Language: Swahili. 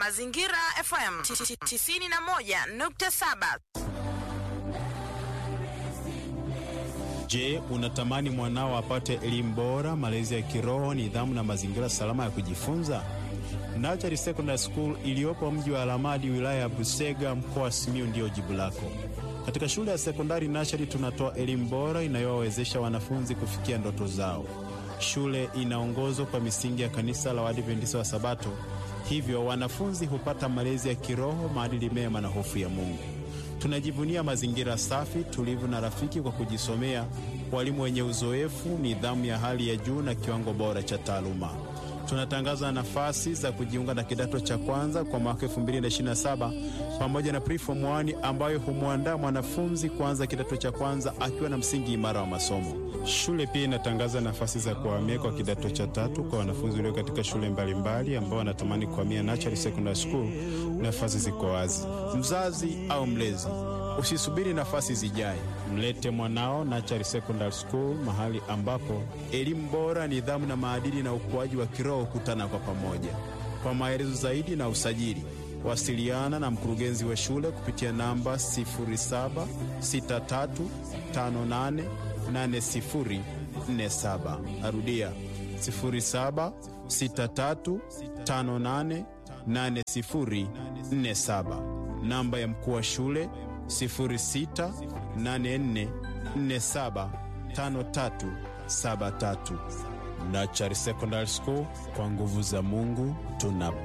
Mazingira FM 91.7. Je, unatamani mwanao apate elimu bora, malezi ya kiroho, nidhamu na mazingira salama ya kujifunza? Nachari Secondary School iliyopo mji wa Alamadi, wilaya ya Busega, mkoa wa Simiyu ndiyo jibu lako. Katika shule ya sekondari Nachari tunatoa elimu bora inayowawezesha wanafunzi kufikia ndoto zao. Shule inaongozwa kwa misingi ya kanisa la Waadventista wa Sabato, hivyo wanafunzi hupata malezi ya kiroho, maadili mema na hofu ya Mungu. Tunajivunia mazingira safi, tulivu na rafiki kwa kujisomea, walimu wenye uzoefu, nidhamu ya hali ya juu na kiwango bora cha taaluma. Tunatangaza nafasi za kujiunga na kidato cha kwanza kwa mwaka 2027 pamoja na preform 1 ambayo humwandaa mwanafunzi kuanza kidato cha kwanza akiwa na msingi imara wa masomo. Shule pia inatangaza nafasi za kuhamia kwa kidato cha tatu kwa wanafunzi walio katika shule mbalimbali ambao wanatamani kuhamia Natural Secondary School. Nafasi ziko wazi. Mzazi au mlezi, usisubiri nafasi zijae, mlete mwanao Natural Secondary School, mahali ambapo elimu bora, nidhamu na maadili na ukuaji wa kiroho kutana kwa pamoja. Kwa maelezo zaidi na usajili, wasiliana na mkurugenzi wa shule kupitia namba 0763588047. Narudia 0763588047. Namba ya mkuu wa shule 0684475373. Nachari Secondary School, kwa nguvu za Mungu tuna